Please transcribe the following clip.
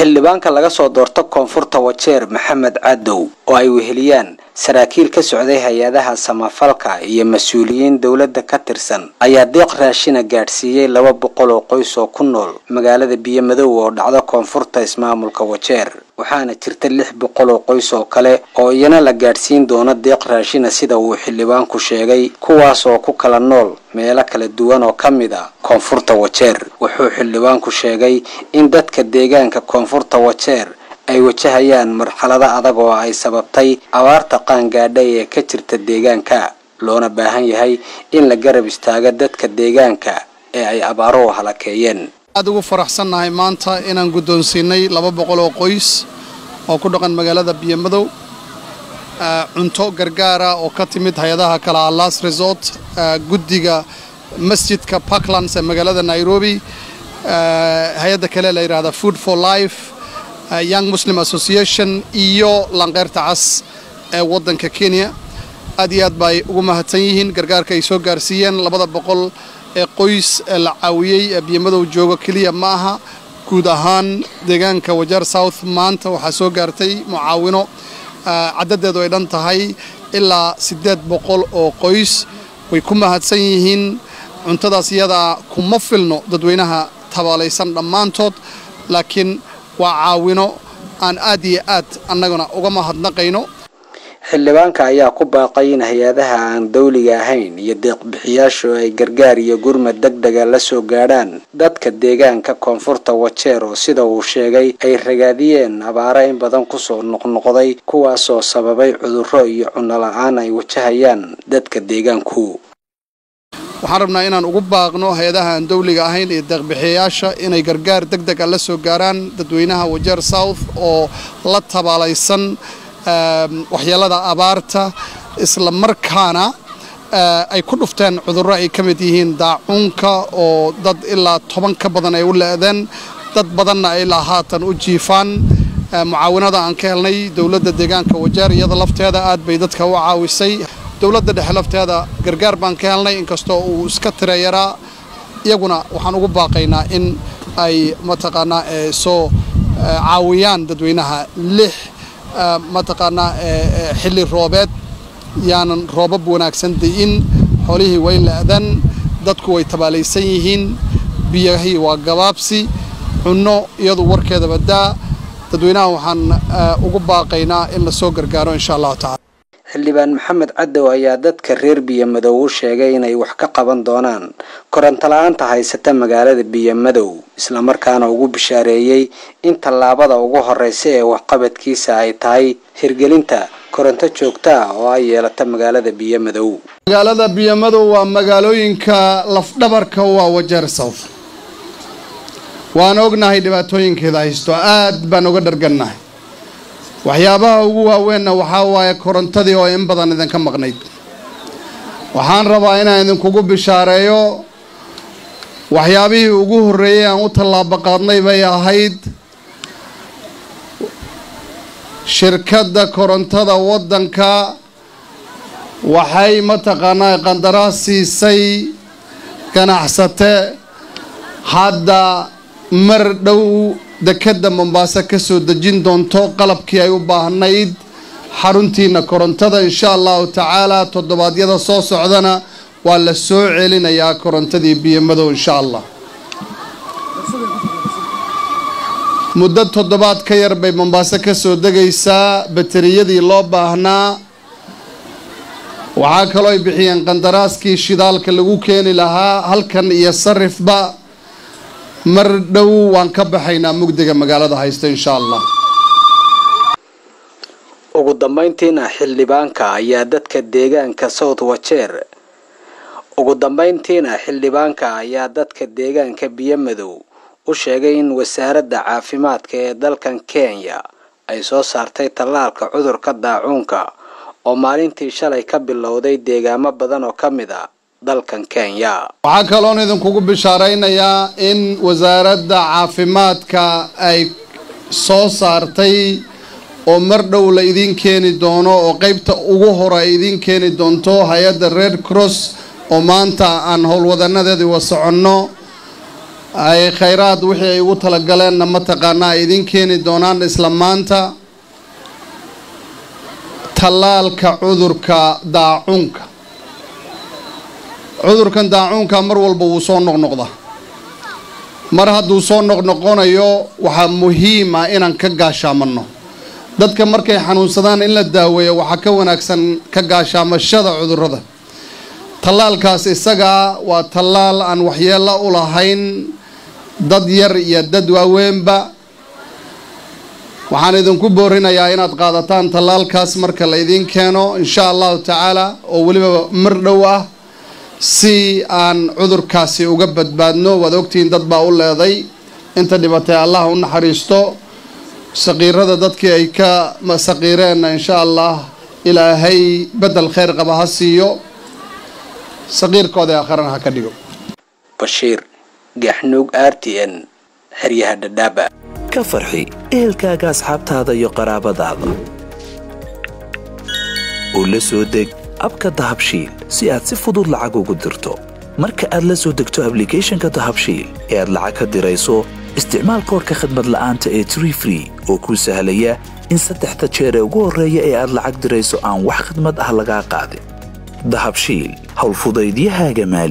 xildhibaanka laga soo doorto koonfurta wajeer maxamed cadow oo ay weheliyaan saraakiil ka socday hay-adaha samafalka iyo mas-uuliyiin dowladda ka tirsan ayaa deeq raashina gaadhsiiyey laba boqol oo qoys oo ku nool magaalada biyomadow oo dhacda koonfurta ismaamulka wajeer waxaana jirta lix boqol oo qoys oo kale oo iyana la gaadhsiin doono deeq raashina sida uu xildhibaanku sheegay kuwaas oo ku kala nool meelo kala duwan oo ka mid a koonfurta wajeer wuxuu xildhibaanku sheegay in dadka deegaanka koonfurta wajeer ay wajahayaan marxalado adag oo ay sababtay abaarta qaangaadhay ee ka jirta deegaanka loona baahan yahay in la garab istaago dadka deegaanka ee ay abaaruhu halakeeyeen aad ugu faraxsannahay maanta inaan guddoonsiinay laba boqol oo qoys oo ku dhaqan magaalada biyomadow cunto gargaara oo ka timid hay-adaha kale alas resort guddiga masjidka parklands ee magaalada nairobi hay-adda kale la yidhahda food for life young muslim association iyo lanqeyrta cas ee waddanka kenya aad iyo aad bay ugu mahadsan yihiin gargaarka ay soo gaarsiiyeen labada boqol ee qoys ee la caawiyey ee biyomadow joogo keliya ma aha guud ahaan deegaanka wajeer south maanta waxaa soo gaartay mucaawino caddadeedu ay dhan tahay ilaa siddeed boqol oo qoys way ku mahadsan yihiin cuntadaas iyadaa kuma filno dadweynaha tabaalaysan dhammaantood laakiin waa caawino aan aad iyo aad annaguna uga mahadnaqayno xildhibaanka ayaa ku baaqay in hay-adaha aan dawliga ahayn iyo deeqbixiyaashu ay gargaar iyo gurmad deg dega la soo gaadhaan dadka deegaanka koonfurta wajeer oo sida uu sheegay ay ragaadiyeen abaaro in badan kusoo noqnoqday kuwaasoo sababay cudurro iyo cunno la-aan ay wajahayaan dadka deegaanku waxaan rabnaa inaan ugu baaqno hay-adaha aan dawliga ahayn iyo deeqbixiyayaasha inay gargaar deg deg a la soo gaaraan dadweynaha wajeer south oo la tabaalaysan waxyeelada abaarta isla markaana ay ku dhufteen cudurro ay ka mid yihiin daacuunka oo dad ilaa toban ka badan ay u le'deen dad badanna ay ilaa haatan u jiifaan mucaawinada aan ka helnay dowladda deegaanka wajeer iyada lafteeda aad bay dadka u caawisay dowladda dhexe lafteeda gargaar baan ka helnay inkastoo uu iska tira yaraa iyaguna waxaan ugu baaqaynaa in ay mataqaanaa soo caawiyaan dadweynaha lix mataqaanaa xilli roobeed yaanan roobab wanaagsan di'in xoolihii way la'dan dadku way tabaalaysan yihiin biyahii waa gabaabsi cunno iyadu warkeedaba daa dadweynaha waxaan ugu baaqaynaa in lasoo gargaaro insha allahu tacala xildhibaan maxamed cadow ayaa dadka reer biyomadow u sheegay inay wax ka qaban doonaan koronto la-aanta haysata magaalada biyomadow islamarkaana ugu bishaareeyey in tallaabada ugu horeysa ee waxqabadkiisa ay tahay hirgelinta koronto joogto ah oo ay yeelata magaalada biyomadow magaalada biyomadow waa magaalooyinka lafdhabarka waa wajeer south waan ognahay dhibaatooyinkeeda haysto aad baan uga dhargannahay waxyaabaha ugu waaweenna waxaa waaye korontadii oo in badan idinka maqnayd waxaan rabaa inaan idinkugu bishaareeyo waxyaabihii ugu horreeyey aan u tallaabo qaadnay bay ahayd shirkadda korontada waddanka waxay mataqaanaa qandaraas siisay ganacsate hadda mar dhow dekedda mombaaso ka soo dejin doonto qalabkii ay u baahnayd xaruntiina korontada insha allahu tacaala toddobaadyada soo socdana waa la soo celinayaa korontadii biyomadow insha allah muddo toddobaad ka yar bay mombaaso ka soo degaysaa bateriyadii loo baahnaa waxaa kaloo ay bixiyeen qandaraaskii shidaalka lagu keeni lahaa halkan iyo sarifba mar dhow waan ka baxaynaa mugdiga magaalada haysta insha allah ugu dambayntiina xildhibaanka ayaa dadka deegaanka south wajeer ugu dambayntiina xildhibaanka ayaa dadka deegaanka biyomadow u sheegay in wasaaradda caafimaadka ee dalkan kenya ay soo saartay tallaalka cudurka daacuunka oo maalintii shalay ka bilowday deegaamo badan oo ka mid a dalkan kenya waxaa kaloon idinkugu bishaaraynayaa in wasaaradda caafimaadka ay soo saartay oo mar dhow la idiin keeni doono oo qeybta ugu hore ay idiin keeni doonto hay-adda red cross oo maanta aan howlwadanadeedii wa soconno ay khayraad wixii ay ugu talagaleenna mataqaanaa ay idiin keeni doonaan isla maanta tallaalka cudurka daacuunka cudurkan daacuunka mar walba wuu soo noqnoqda mar hadduu soo noqnoqonayo waxaa muhiim ah inaan ka gaashaamanno dadka markay xanuunsadaan in la daaweeyo waxaa ka wanaagsan ka gaashaamashada cudurrada tallaalkaas isagaa waa tallaal aan waxyeello u lahayn dad yar iyo dad waaweynba waxaan idinku boorinayaa inaad qaadataan tallaalkaas marka la idiin keeno insha allahu tacaala oo weliba mar dhow ah si aan cudurkaasi uga badbaadno waad ogtihiin dad baa u leeday inta dhibatay allah u naxariisto saqiirada dadkii ay ka saqiireenna insha allah ilaahay bedel khayr qaba ha siiyo saqiirkooda aakharana ha ka dhigo bashiir gaxnuug r t n xeryaha dhadhaaba ka farxi ehelkaaga asxaabtaada iyo qaraabadaada oo la soo deg abka dahabshiil si aad si fudud lacag ugu dirto marka aad la soo degto ablicathonka dahabshiil ee aad lacag ka dirayso isticmaal koorka khadmad la'aanta ee tree free oo kuu sahlaya in saddexda jeer ee ugu horreeya ee aad lacag dirayso aan wax khadmad ah lagaa qaadin dahabshiil howlfudaydiyahaaga maali